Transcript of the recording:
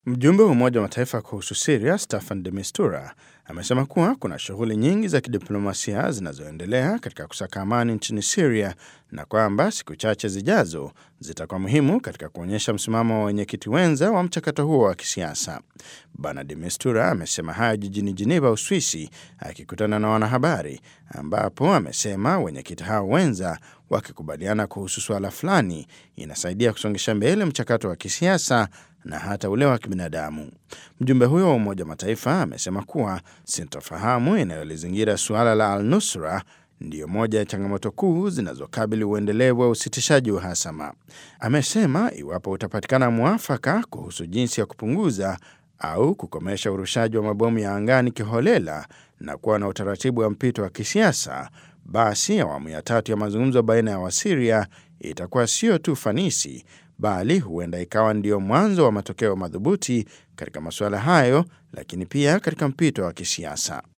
Mjumbe wa Umoja wa Mataifa kuhusu Siria Staffan de Mistura amesema kuwa kuna shughuli nyingi za kidiplomasia zinazoendelea katika kusaka amani nchini Siria na kwamba siku chache zijazo zitakuwa muhimu katika kuonyesha msimamo wa wenyekiti wenza wa mchakato huo wa kisiasa. Bwana de Mistura amesema hayo jijini Geneva, Uswisi, akikutana na wanahabari, ambapo amesema wenyekiti hao wenza wakikubaliana kuhusu suala fulani inasaidia kusongesha mbele mchakato wa kisiasa na hata ule wa kibinadamu. Mjumbe huyo wa Umoja wa Mataifa amesema kuwa sintofahamu inayolizingira suala la al-Nusra ndiyo moja ya changamoto kuu zinazokabili uendelevu wa usitishaji uhasama. Amesema iwapo utapatikana mwafaka kuhusu jinsi ya kupunguza au kukomesha urushaji wa mabomu ya angani kiholela na kuwa na utaratibu wa mpito wa kisiasa, basi awamu ya tatu ya mazungumzo baina ya Wasiria itakuwa sio tu fanisi bali huenda ikawa ndio mwanzo wa matokeo madhubuti katika masuala hayo, lakini pia katika mpito wa kisiasa.